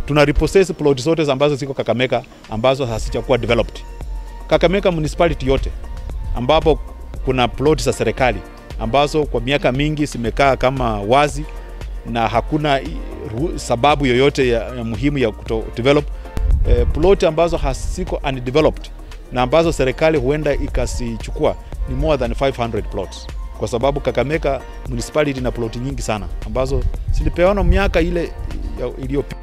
tuna repossess plot zote ambazo ziko Kakamega ambazo hazijakuwa developed. Kakamega municipality yote ambapo kuna plot za serikali ambazo kwa miaka mingi zimekaa kama wazi na hakuna i- ru- sababu yoyote ya, ya muhimu ya kuto develop eh, plot ambazo haziko undeveloped na ambazo serikali huenda ikasichukua ni more than 500 plots kwa sababu Kakamega municipality na ploti nyingi sana ambazo zilipewana miaka ile ya- iliyopita.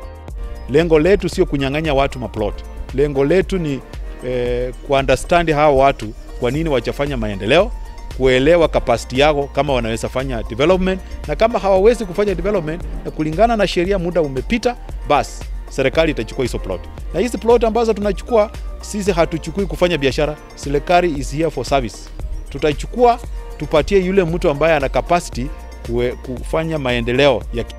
Lengo letu sio kunyang'anya watu maplot, lengo letu ni eh, kuunderstand hao watu kwa nini wachafanya maendeleo, kuelewa capacity yao kama wanaweza fanya development, na kama hawawezi kufanya development na kulingana na sheria, muda umepita, basi serikali itachukua hizo plot. Na hizi plot ambazo tunachukua sisi hatuchukui kufanya biashara, serikali is here for service. Tutachukua tupatie yule mtu ambaye ana capacity kue, kufanya maendeleo ya ki-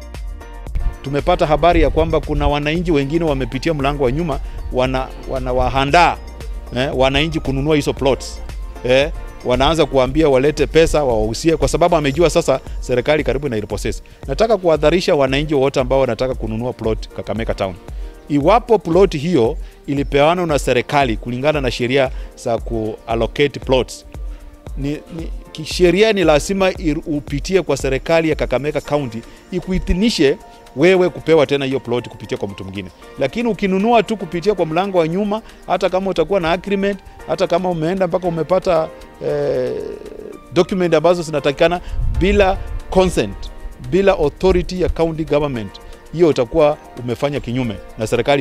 tumepata habari ya kwamba kuna wananchi wengine wamepitia mlango wa nyuma wana wanawahandaa eh, wananchi kununua hizo plots eh, wanaanza kuambia walete pesa wawahusie, kwa sababu amejua sasa serikali karibu na repossess. Nataka kuwadharisha wananchi wote ambao wanataka kununua plot Kakamega Town, iwapo plot hiyo ilipeanwa na serikali kulingana na sheria za kuallocate plots ni, ni kisheria ni lazima ir- upitie kwa serikali ya Kakamega County ikuidhinishe wewe kupewa tena hiyo plot kupitia kwa mtu mwingine. Lakini ukinunua tu kupitia kwa mlango wa nyuma, hata kama utakuwa na agreement, hata kama umeenda mpaka umepata eh, document ambazo zinatakikana bila consent, bila authority ya county government, hiyo utakuwa umefanya kinyume na serikali.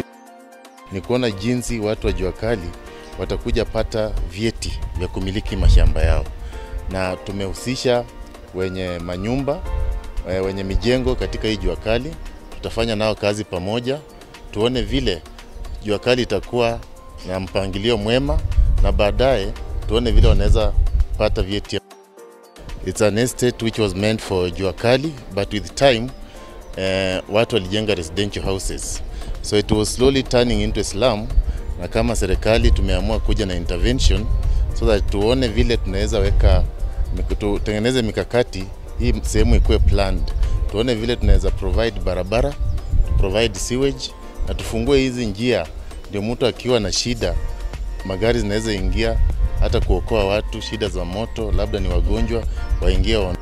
ni kuona jinsi watu wa jua kali watakuja pata vyeti vya kumiliki mashamba yao, na tumehusisha wenye manyumba eh, wenye mijengo katika hii jua kali. Tutafanya nao kazi pamoja, tuone vile jua kali itakuwa na mpangilio mwema, na baadaye tuone vile wanaweza pata vyeti. It's an estate which was meant for jua kali but with time eh, watu walijenga residential houses so it was slowly turning into a slum, na kama serikali tumeamua kuja na intervention so that tuone vile tunaweza weka mik- tutengeneze mikakati hii sehemu ikuwe planned, tuone vile tunaweza provide barabara, provide sewage na tufungue hizi njia, ndio mtu akiwa na shida magari zinaweza ingia hata kuokoa watu, shida za moto, labda ni wagonjwa waingie waondoke.